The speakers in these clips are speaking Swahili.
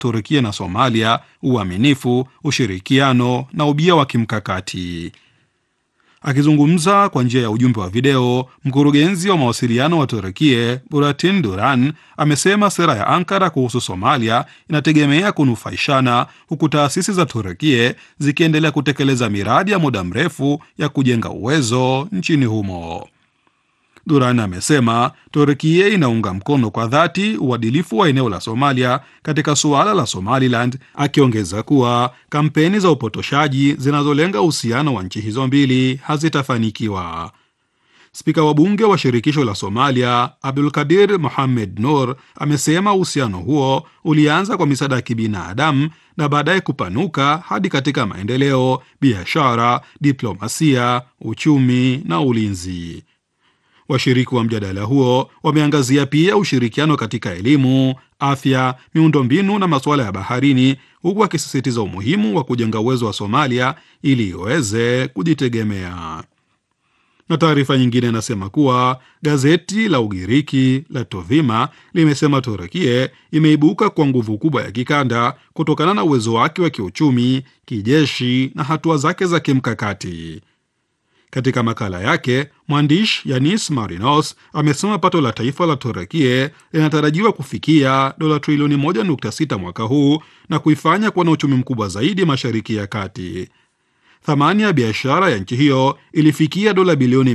Turkia na Somalia, uaminifu, ushirikiano na ubia wa kimkakati. Akizungumza kwa njia ya ujumbe wa video, mkurugenzi wa mawasiliano wa Turkie Buratin Duran amesema sera ya Ankara kuhusu Somalia inategemea kunufaishana, huku taasisi za Turkie zikiendelea kutekeleza miradi ya muda mrefu ya kujenga uwezo nchini humo. Duran amesema Turkia inaunga mkono kwa dhati uadilifu wa eneo la Somalia katika suala la Somaliland, akiongeza kuwa kampeni za upotoshaji zinazolenga uhusiano wa nchi hizo mbili hazitafanikiwa. Spika wa bunge wa shirikisho la Somalia Abdulkadir Mohamed Nur amesema uhusiano huo ulianza kwa misaada ya kibinadamu na baadaye kupanuka hadi katika maendeleo, biashara, diplomasia, uchumi na ulinzi. Washiriki wa mjadala huo wameangazia pia ushirikiano katika elimu, afya, miundombinu na masuala ya baharini, huku wakisisitiza umuhimu wa kujenga uwezo wa Somalia ili iweze kujitegemea. Na taarifa nyingine inasema kuwa gazeti la Ugiriki la Tovima limesema Turukie imeibuka kwa nguvu kubwa ya kikanda kutokana na uwezo wake wa kiuchumi, kijeshi na hatua zake za kimkakati. Katika makala yake mwandishi Yanis Marinos amesema pato la taifa la Turukie linatarajiwa kufikia dola trilioni 1.6 mwaka huu na kuifanya kuwa na uchumi mkubwa zaidi Mashariki ya Kati. Thamani ya biashara ya nchi hiyo ilifikia dola bilioni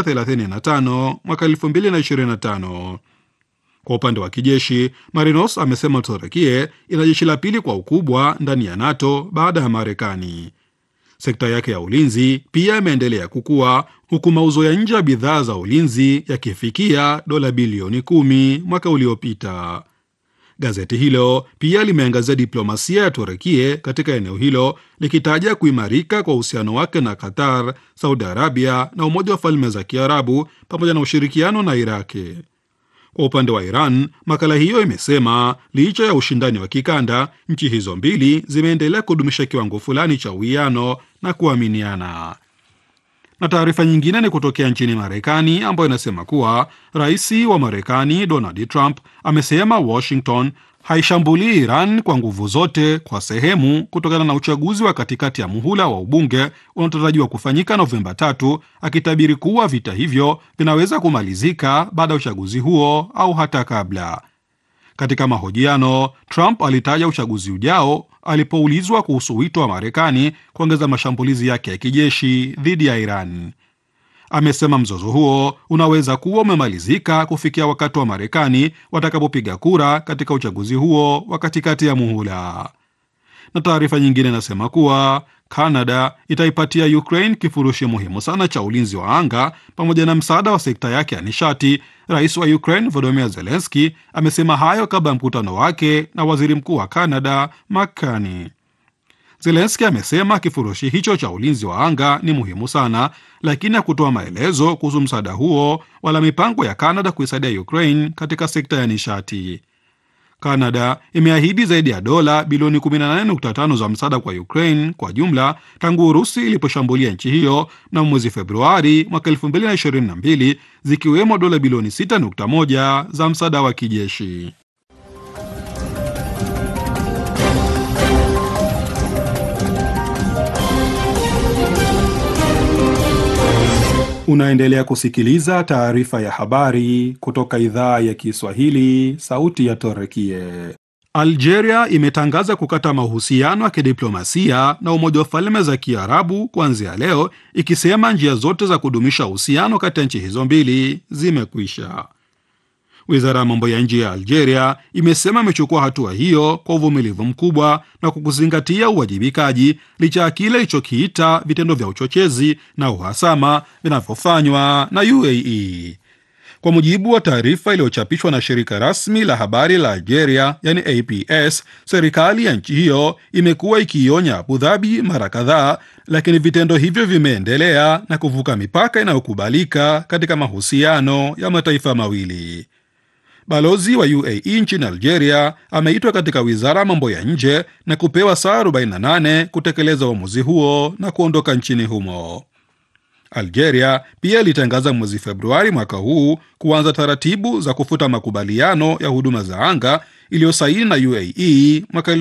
635 mwaka 2025. Kwa upande wa kijeshi, Marinos amesema Turukie ina jeshi la pili kwa ukubwa ndani ya NATO baada ya Marekani. Sekta yake ya ulinzi pia imeendelea kukua huku mauzo ya nje ya bidhaa za ulinzi yakifikia dola bilioni kumi mwaka uliopita. Gazeti hilo pia limeangazia diplomasia ya Turukie katika eneo hilo likitaja kuimarika kwa uhusiano wake na Qatar, Saudi Arabia na Umoja wa Falme za Kiarabu pamoja na ushirikiano na Iraki. Kwa upande wa Iran, makala hiyo imesema licha ya ushindani wa kikanda, nchi hizo mbili zimeendelea kudumisha kiwango fulani cha uwiano na kuaminiana. Na taarifa nyingine ni kutokea nchini Marekani ambayo inasema kuwa rais wa Marekani Donald Trump amesema Washington haishambulii Iran kwa nguvu zote kwa sehemu kutokana na uchaguzi wa katikati ya muhula wa ubunge unaotarajiwa kufanyika Novemba tatu, akitabiri kuwa vita hivyo vinaweza kumalizika baada ya uchaguzi huo au hata kabla. Katika mahojiano, Trump alitaja uchaguzi ujao alipoulizwa kuhusu wito wa Marekani kuongeza mashambulizi yake ya kijeshi dhidi ya Iran. Amesema mzozo huo unaweza kuwa umemalizika kufikia wakati wa Marekani watakapopiga kura katika uchaguzi huo wa katikati ya muhula. Na taarifa nyingine inasema kuwa Canada itaipatia Ukraine kifurushi muhimu sana cha ulinzi wa anga pamoja na msaada wa sekta yake ya nishati. Rais wa Ukraine Volodymyr Zelensky amesema hayo kabla ya mkutano wake na waziri mkuu wa Canada Mark Carney. Zelensky amesema kifurushi hicho cha ulinzi wa anga ni muhimu sana, lakini hakutoa maelezo kuhusu msaada huo wala mipango ya Canada kuisaidia Ukraine katika sekta ya nishati. Canada imeahidi zaidi ya dola bilioni 18.5 za msaada kwa Ukraine kwa jumla tangu Urusi iliposhambulia nchi hiyo na mwezi Februari mwaka 2022 zikiwemo dola bilioni 6.1 za msaada wa kijeshi. Unaendelea kusikiliza taarifa ya habari kutoka idhaa ya Kiswahili, sauti ya Torekie. Algeria imetangaza kukata mahusiano ya kidiplomasia na Umoja wa Falme za Kiarabu kuanzia leo, ikisema njia zote za kudumisha uhusiano kati ya nchi hizo mbili zimekwisha. Wizara ya mambo ya nje ya Algeria imesema imechukua hatua hiyo kwa uvumilivu mkubwa na kwa kuzingatia uwajibikaji, licha ya kile ilichokiita vitendo vya uchochezi na uhasama vinavyofanywa na UAE. Kwa mujibu wa taarifa iliyochapishwa na shirika rasmi la habari la Algeria, yani APS, serikali ya nchi hiyo imekuwa ikiionya Abu Dhabi mara kadhaa, lakini vitendo hivyo vimeendelea na kuvuka mipaka inayokubalika katika mahusiano ya mataifa mawili. Balozi wa UAE nchini Algeria ameitwa katika wizara ya mambo ya nje na kupewa saa 48 kutekeleza uamuzi huo na kuondoka nchini humo. Algeria pia ilitangaza mwezi Februari mwaka huu kuanza taratibu za kufuta makubaliano ya huduma za anga iliyosaini na UAE mwaka